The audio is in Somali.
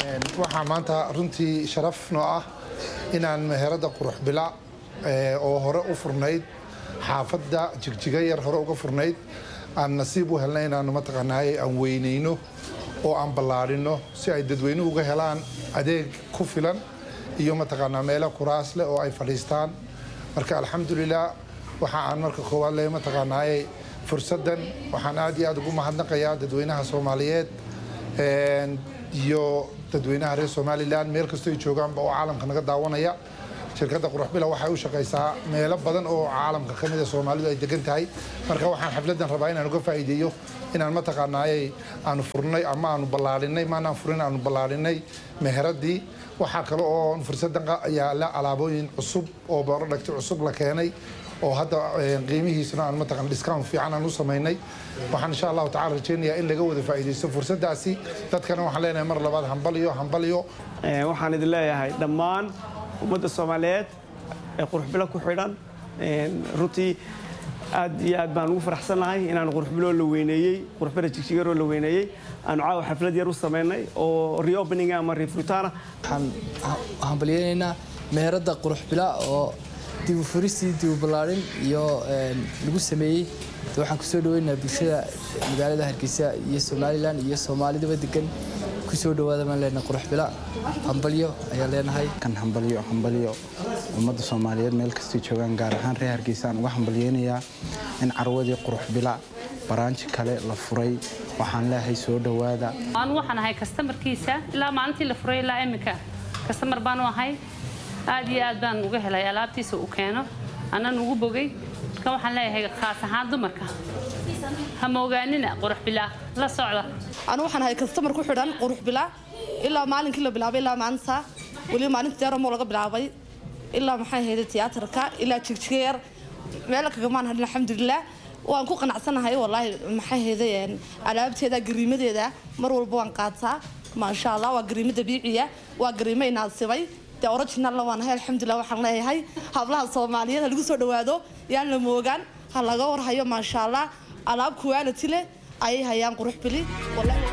waxaa maanta runtii sharaf noo ah inaan meherada qurux bila oo hore u furnayd xaafadda jigjiga yar hore uga furnayd aan nasiib u helnay inaanu mataqaanaaye aan weynayno oo aan ballaadhino si ay dadweynuhu uga helaan adeeg ku filan iyo mataqaanaa meelo kuraas leh oo ay fadhiistaan marka alxamdulilah waxa aan marka koowaad le mataqaanaaye fursaddan waxaan aad iyo aad ugu mahadnaqayaa dadweynaha soomaaliyeed iyo dadweynaha reer somalilan meel kastoo ay joogaanba oo caalamka naga daawanaya shirkadda quruxbila waxay u shaqaysaa meelo badan oo caalamka ka mida soomaalidu ay degan tahay marka waxaan xafladdan rabaa inaan uga faa'iideeyo inaan mataqaanaaye aanu furnay ama aanu ballaadhinay maanaan furin aanu ballaadhinay meheradii waxaa kale oo fursaddan yaala alaabooyin cusub oo borodhagti cusub la keenay oo hadda qiimihiisuna aan mataqan discount fiican aan u samaynay waxaan insha allahu tacala rajaynayaa in laga wada faa'iidaysto fursaddaasi dadkana waxaan leenahay mar labaad hambaliyo hambaliyo waxaan idin leeyahay dhammaan ummadda soomaaliyeed ee quruxbilo ku xidhan runtii aad iyo aad baan ugu faraxsannahay inaan quruxbiloo la weyneeyey quruxbila jigjigaroo la weyneeyey aanu caawa xaflad yar u samaynay oo reopening ama refuritaana waxaan hambalyeynaynaa meheradda quruxbila oo dibu furistii dibu ballaadhin iyo lagu sameeyey waxaan kusoo dhaweynayaa bulshada magaalada hargeysa iyo somalilan iyo soomaalidaba degan kusoo dhawaada baan leenahay quruxbila hambalyo ayaan leenahay kan hambalyo hambalyo ummadda soomaaliyeed meel kastay joogaan gaar ahaan reer hargeysa aan uga hambalyeynayaa in carwadii quruxbila baraanji kale la furay waxaan leeyahay soo dhowaada anu waxaan ahay kastamarkiisa ilaa maalintii la furay ilaa iminka kastamar baanu ahay aad iyo aad baan uga helay alaabtiisa uu keeno annan ugu bogay marka waxaan leeyahay khaas ahaan dumarka ha moogaanina qurux bilaa la socda anu waxaan ahay kastamar ku xidhan qurux bilaa ilaa maalinkii la bilaabay ilaa maanta weliba maalinta deeramoo laga bilaabay ilaa maxay ahayda tiyaatarka ilaa jigjigeer meel kagamaan hadhin alxamdulilah waan ku qanacsanahay wallaahi maxay ahayda alaabteeda gariimadeeda mar walba waan qaataa maasha allah waa gariimo dabiiciya waa gariimo inaasibay dee originalna waan ahay alxamdulilah waxaan leeyahay hablaha soomaaliyeed ha lagu soo dhawaado yaan la moogaan ha laga warhayo maasha allah alaab quality leh ayay hayaan qurux bili